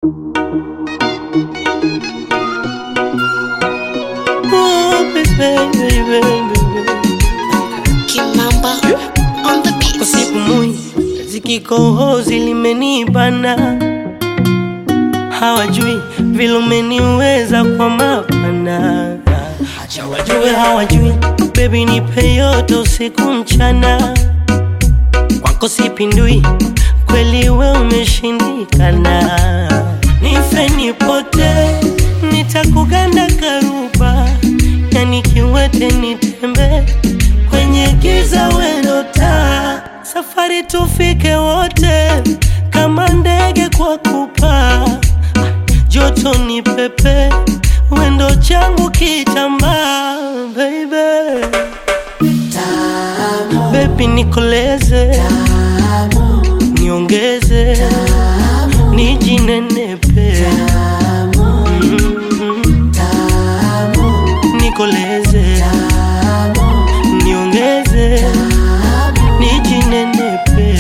Oh, baby, baby, baby. Kimamba on the beat. Usipumui zikikohozi limenibana, hawajui vile umeniweza kwa mapana. Acha wajue hawajui, baby nipe yote usiku mchana, kwako sipindui, kweli we umeshindikana. Nife nipote, nitakuganda karuba, yani kiwete nitembe kwenye giza wendo taa, safari tufike wote kama ndege kwa kupaa, joto ni pepe, wendo changu kitambaa, baby baby nikoleze niongeze nijinenepe Mm. nikoleze niongeze nijinenepe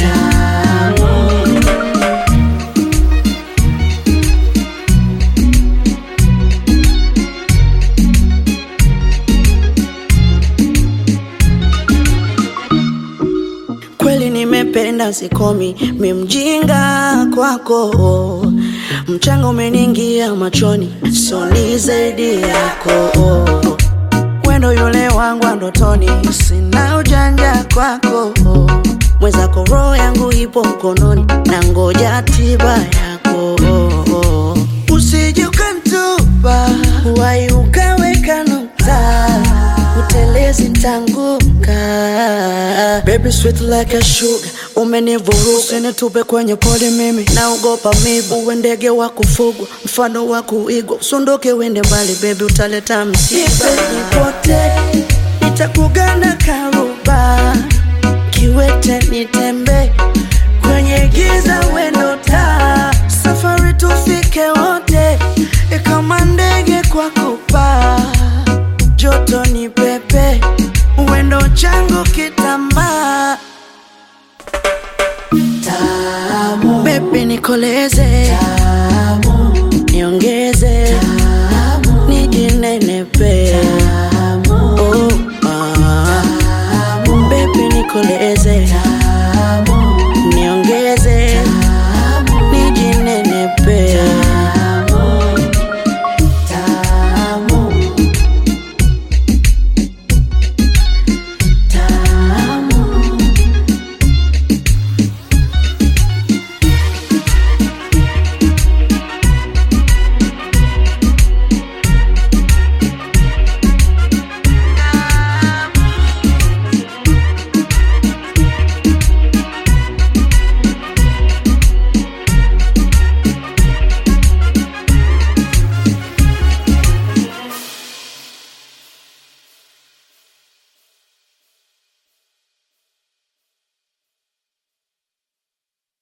Kweli nimependa sikomi, mi mjinga kwako, mchanga umeniingia machoni, soni zaidi yako, wendo yule wangu wa ndotoni, sina ujanja kwako, mwenzako roho yangu ipo mkononi, na ngoja tiba yako, usije ukanitupa, wai ukaweka nukta utelezi ntanguka baby sweet like a sugar umenivuruga nitupe kwenye pole mimi naogopa mibu uwe ndege wa kufugwa mfano wa kuigwa usunduke wende mbali baby utaleta msiba nipote nitakugana karuba kiwete nitembe